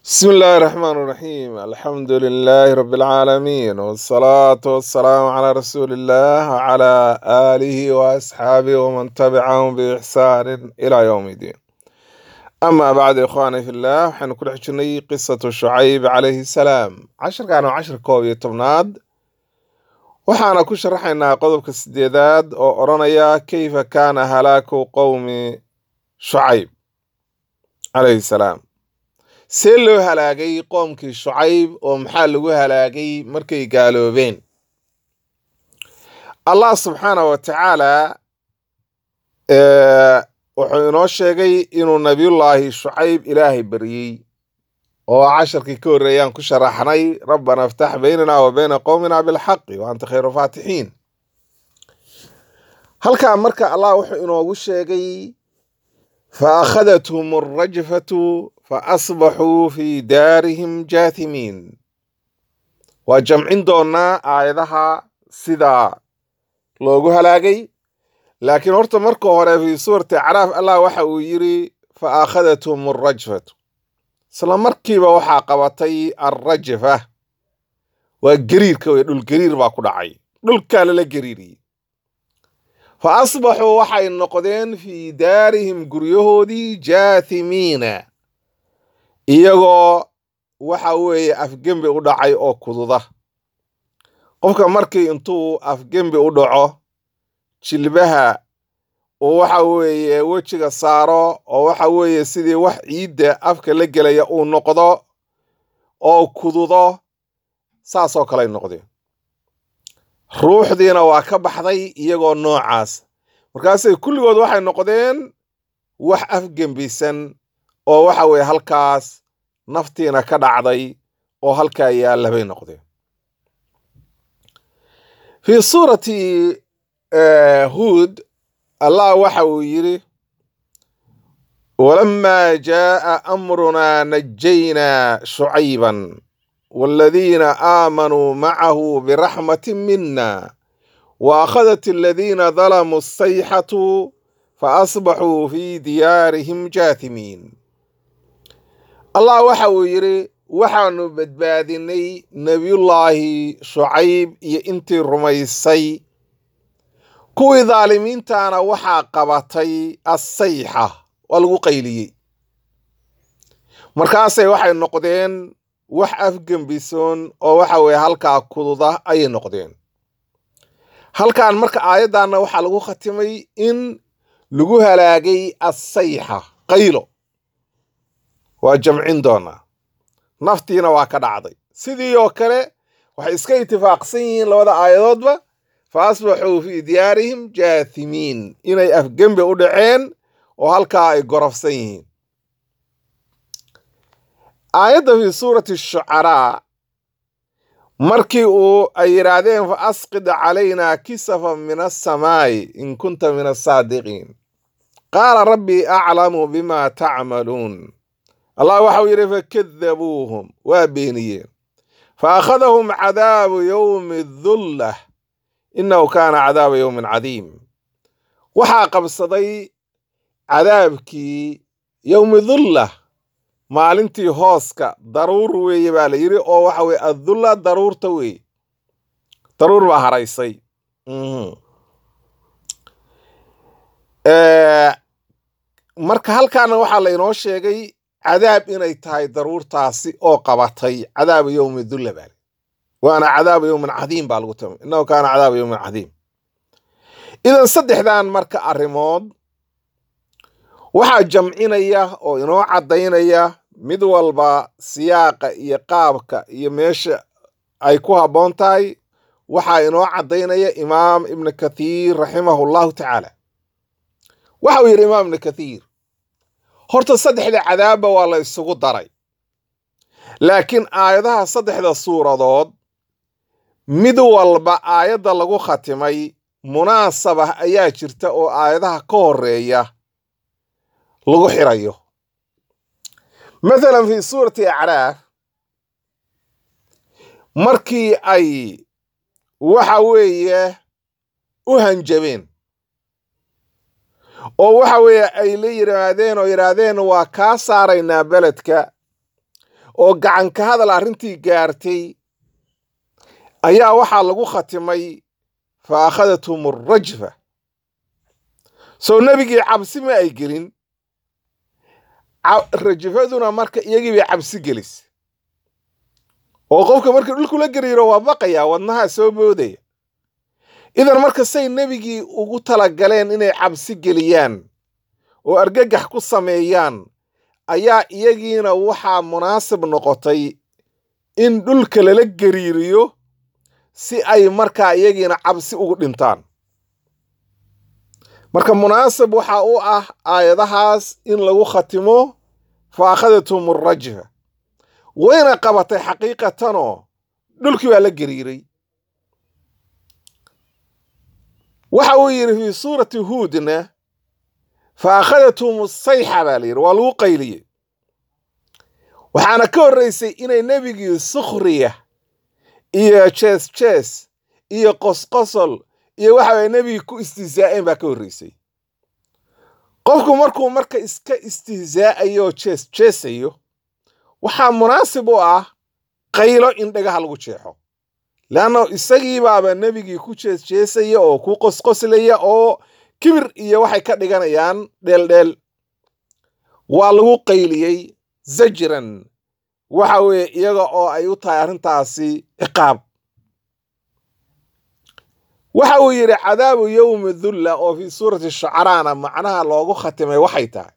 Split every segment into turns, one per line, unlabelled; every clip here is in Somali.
بسم الله الرحمن الرحيم الحمد لله رب العالمين والصلاة والسلام على رسول الله وعلى آله وأصحابه ومن تبعهم بإحسان إلى يوم الدين أما بعد إخواني في الله حين كل حجني قصة شعيب عليه السلام عشر كانوا عشر كوبي تبناد وحانا كشرحنا قضب كسديداد وأرانيا كيف كان هلاك قوم شعيب عليه السلام see loo halaagay qoomkii shucayb oo maxaa lagu halaagay markay gaaloobeen allah subxaana wa tacaala wuxuu inoo sheegay inuu nabiyullaahi shucayb ilaahay baryey oo casharkii ka horreeyaan ku sharaxnay rabbana iftax baynana wa bayna qowmina bilxaqi wa anta khayru faatixiin halkaa marka allah wuxuu inoogu sheegay fa akhadathum arrajfatu faasbaxuu fii daarihim jaathimiin waa jamcin doonaa aayadaha sidaa loogu halaagay laakiin horta marka hore fii suurati acraaf allah waxa uu yidhi fa akhadathum arrajfatu isla markiiba waxaa qabatay alrajfa waa gariirka wey dhulgariir baa ku dhacay dhulkaa lala gariiriyey fa asbaxuu waxay noqdeen fii daarihim guryahoodii jaathimiina iyagoo waxa weeye afgembi u dhacay oo kududa qofka markii intuu afgembi u dhaco jilbaha uu waxa weeye wejiga saaro oo waxa weeye sidii wax ciidda afka la gelaya uu noqdo oo kududo saasoo kaley noqdeen ruuxdiina waa ka baxday iyagoo noocaas markaasay kulligood waxay noqdeen wax afgembisan oo waxa weeye halkaas naftiina ka dhacday oo halkaa yaalla bay noqdeen fii suurati huod allah waxa uu yidhi walamaa jaaa amrunaa najaynaa shucayban waaladiina aamanuu macahu biraxmatin mina wa akhadat aladiina dalamuu asayxatu faasbaxuu fii diyaarihim jaathimiin allah waxa uu yidhi waxaanu badbaadinay nebiyullaahi shucayb iyo intii rumaysay kuwii daalimiintaana waxaa qabatay assayxa waa lagu qayliyey markaasay waxay noqdeen wax afgembisoon oo waxa weeye halkaa kududa ayay noqdeen halkan marka aayaddaanna waxaa lagu khatimay in lagu halaagay assayxa qaylo waa jamcin doonaa naftiina waa ka dhacday sidii oo kale waxay iska itifaaqsan yihiin labada aayadoodba fa asbaxuu fii diyaarihim jaathimiin inay afgembi u dhaceen oo halkaa ay gorofsan yihiin aayadda fii suurati shucaraa markii uu ay yidhaahdeen fa asqid calaynaa kisafan min assamaa'i in kunta min asaadiqiin qaala rabbii aclamu bima tacmaluun allah waxau yidhi fakadabuuhum waa beeniyeen fa akhadahum cadaabu yowmi dullah innahu kaana cadaaba yowmin cadiim waxaa qabsaday cadaabkii yowmi dullah maalintii hooska daruur weeye baa la yidhi oo waxa weye addulla daruurta weeye daruur baa haraysay marka halkaana waxaa la inoo sheegay cadaab inay tahay daruurtaasi oo qabatay cadaaba yowmi dulla baa waana cadaaba yowmin cadiim baa lagu tama innahu kaana cadaaba yowmin cadiim idan saddexdan marka arrimood waxaa jamcinaya oo inoo caddaynaya mid walba siyaaqa iyo qaabka iyo meesha ay ku habboon tahay waxaa inoo caddaynaya imaam ibnu kathiir raximahu llahu tacaala waxa uu yidhi imaam ibnu kathiir horta saddexda cadaabba waa la isugu daray laakiin aayadaha saddexda suuradood mid walba aayadda lagu khatimay munaasabah ayaa jirta oo aayadaha ka horeeya lagu xirayo mathalan fii suurati acraaf markii ay waxa weeye u hanjabeen oo waxa weeye ay la yidhaahdeen oo yidhaahdeen waa kaa saaraynaa beledka oo gacan ka hadal arrintii gaartay ayaa waxaa lagu khatimay fa akhadathum arajfa soo nebigii cabsi ma ay gelin rajfaduna marka iyagii bay cabsi gelis oo qofka markii dhulku la gariiro waa baqaya wadnaha soo boodaya idan marka say nebigii ugu talagaleen inay cabsi geliyaan oo argagax ku sameeyaan ayaa iyagiina waxaa munaasib noqotay in dhulka lala gariiriyo si ay markaa iyagiina cabsi ugu dhintaan marka munaasib waxa u ah aayadahaas in lagu khatimo fa akhadathum arajfa wayna qabatay xaqiiqatanoo dhulkii baa la gariiray waxa uu yidhi fii suurati huudna fa akhadathum sayxa baa la yidhi waa lagu qayliyey waxaana ka horraysay inay nebigii sukhriya iyo jees jees iyo qosqosol iyo waxa way nebigii ku istihzaa'een baa ka horraysay qofku markuu marka iska istihzaa'ayo oo jees jeesayo waxaa munaasib u ah qaylo in dhagaha lagu jeexo leanna isagii baaba nebigii ku jees jeesaya oo ku qosqoslaya oo kibir iyo waxay ka dhiganayaan dheeldheel waa lagu qayliyey zajran waxa weeye iyaga oo ay u tahay arrintaasi ciqaab waxa uu yidhi cadaabu yowmi dulla oo fii suurati shucaraana macnaha loogu khatimay waxay tahay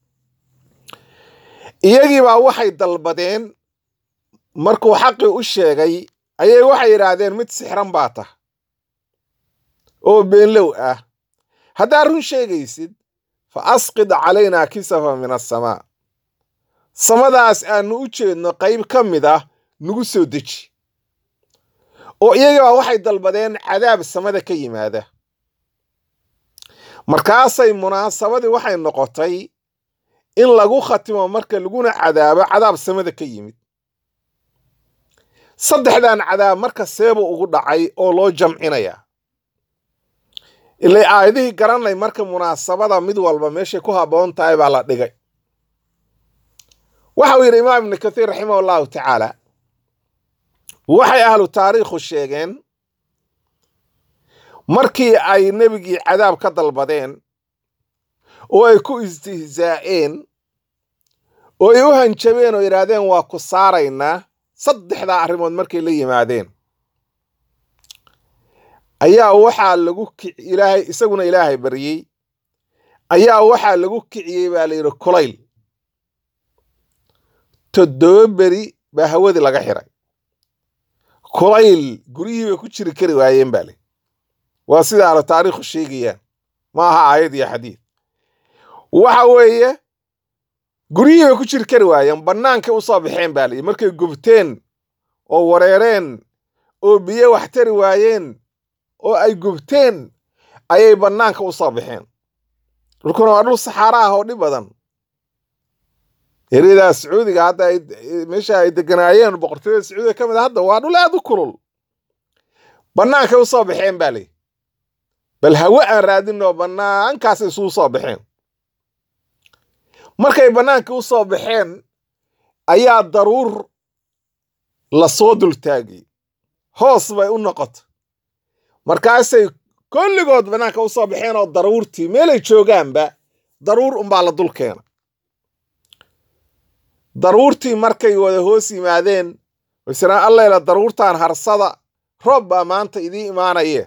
iyagiibaa waxay dalbadeen markuu xaqii u sheegay ayay waxay yidhaahdeen mid sixran baa tah oo beenlow ah haddaad run sheegaysid fa asqid calaynaa kisafa min asamaa samadaas aannu u jeedno qayb ka mid ah nagu soo deji oo iyagibaa waxay dalbadeen cadaab samada ka yimaada markaasay munaasabadii waxay noqotay in lagu khatimo marka laguna cadaabo cadaab samada ka yimid saddexdan cadaab marka seeba ugu dhacay oo loo jamcinaya ilay aayadihii garanay marka munaasabada mid walba meeshay ku habboon tahay baa la dhigay waxa uu yidhi imaam ibnu kathiir raximah allahu tacaala waxay ahlu taariikhu sheegeen markii ay nebigii cadaab ka dalbadeen oo ay ku istihzaa'een oo ay u hanjabeen oo yidhaahdeen waa ku saaraynaa saddexdaa arrimood markay la yimaadeen ayaa waxaa lagu ilaahay isaguna ilaahay baryey ayaa waxaa lagu kiciyey baa la yidhi kulayl toddoba beri baa hawadii laga xiray kulayl guryihii bay ku jiri kari waayeen baa le waa sida ahlu taariikhu sheegayaan ma aha aayad iyo xadiid waxa weeye guryihii bay ku jiri kari waayeen bannaankay u soo baxeen baa layihi markay gubteen oo wareereen oo biyo wax tari waayeen oo ay gubteen ayay bannaanka u soo baxeen dhulkuna waa dhul saxaara ah oo dhib badan eryadaa sacuudiga hadda meesha ay deganaayeen boqortooyada sacuudiga ka mid a hadda waa dhul aad u kulul bannaankay u soo baxeen baa layihi bal hawe aan raadinoo bannaankaas isugu soo baxeen markay bannaankii u soo baxeen ayaa daruur la soo dultaagay hoos bay u noqota markaasay kolligood bannaanka u soo baxeen oo daruurtii meelay joogaanba daruur unbaa la dul keena daruurtii markay wada hoos yimaadeen waysiraan allayla daruurtan harsada roob baa maanta idii imaanaye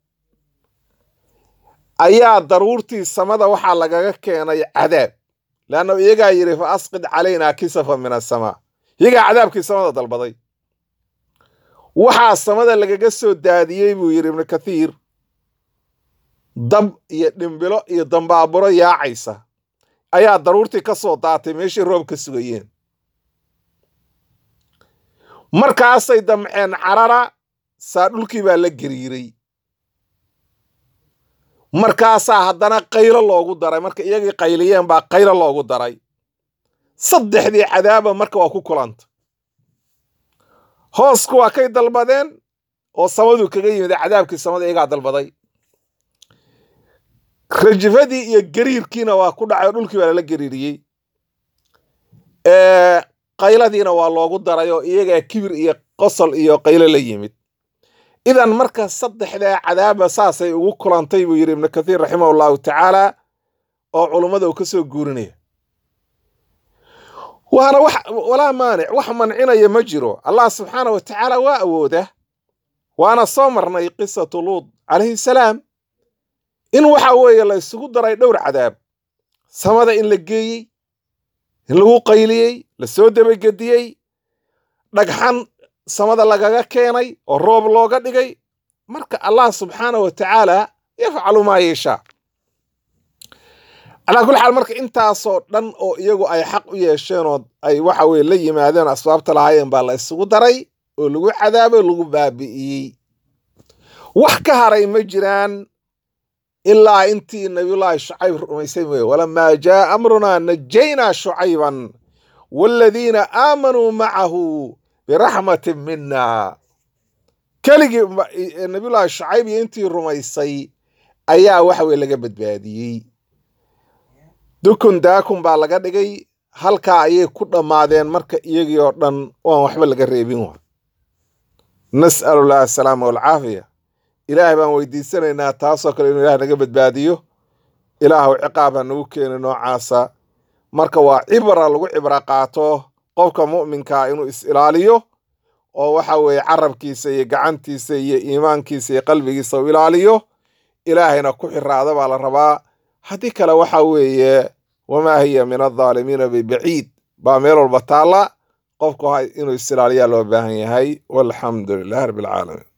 ayaa daruurtii samada waxaa lagaga keenay cadaab leanna iyagaa yidhi fa asqid calaynaa kisafa min asamaa iyagaa cadaabkii samada dalbaday waxaa samada lagaga soo daadiyey buu yidhi ibnu kathiir dab iyo dhimbilo iyo dambaaburo yaacaysa ayaa daruurtii ka soo daatay meeshii roob ka sugayeen markaasay damceen carara saa dhulkii baa la gariiray markaasaa haddana qaylo loogu daray marka iyagii qayliyeen baa qaylo loogu daray saddexdii cadaaba marka waa ku kulanta hoosku waa kay dalbadeen oo samaduu kaga yimid cadaabkii samada iyagaa dalbaday rajifadii iyo gariirkiina waa ku dhacay oo dhulkii baa lala gariiriyey qayladiina waa loogu daray oo iyagaa kibir iyo qosol iyo qaylo la yimid idan marka saddexdaa cadaaba saasay ugu kulantay buu yidhi ibnu kathiir raximah allahu tacaala oo culummada uu ka soo guurinaya waana wax walaa maanic wax mancinaya ma jiro allah subxaana wa tacaala waa awooda waana soo marnay qisatu luud calayhi salaam in waxa weeye la isugu daray dhowr cadaab samada in la geeyey in lagu qayliyey la soo debagediyey dhagxan samada lagaga keenay oo roob looga dhigay marka allah subxaana wa tacaala yafcalu maa yeeshaa calaa kulli xaal marka intaasoo dhan oo iyagu ay xaq u yeesheenoo ay waxa weye la yimaadeen asbaabta lahaayeen baa la isugu daray oo lagu cadaabay lagu baabi'iyey wax ka haray ma jiraan ilaa intii nabiyullaahi shucayb rumaysay mooye walamaa jaa amrunaa najaynaa shucayban waaladiina aamanuu macahu biraxmatin mina keligii nabiyullaahi shucayb iyo intii rumaysay ayaa waxa weye laga badbaadiyey dukun daakun baa laga dhigay halkaa ayay ku dhammaadeen marka iyagii oo dhan waan waxba laga reebin wa nas'alullahi asalaama walcaafiya ilaahay baan weydiisanaynaa taasoo kale inuu ilaah naga badbaadiyo ilaahu ciqaab ha nagu keeni noocaasa marka waa cibra lagu cibro qaato qofka mu'minkaa inuu is-ilaaliyo oo waxa weeye carabkiisa iyo gacantiisa iyo iimaankiisa iyo qalbigiisa u ilaaliyo ilaahayna ku xiraada baa la rabaa haddii kale waxa weeye wamaa hiya min aldaalimiina bibaciid baa meel walba taalla qofku inuu is-ilaaliyaa loo baahan yahay walxamdu lilahi rabbi alcaalamiin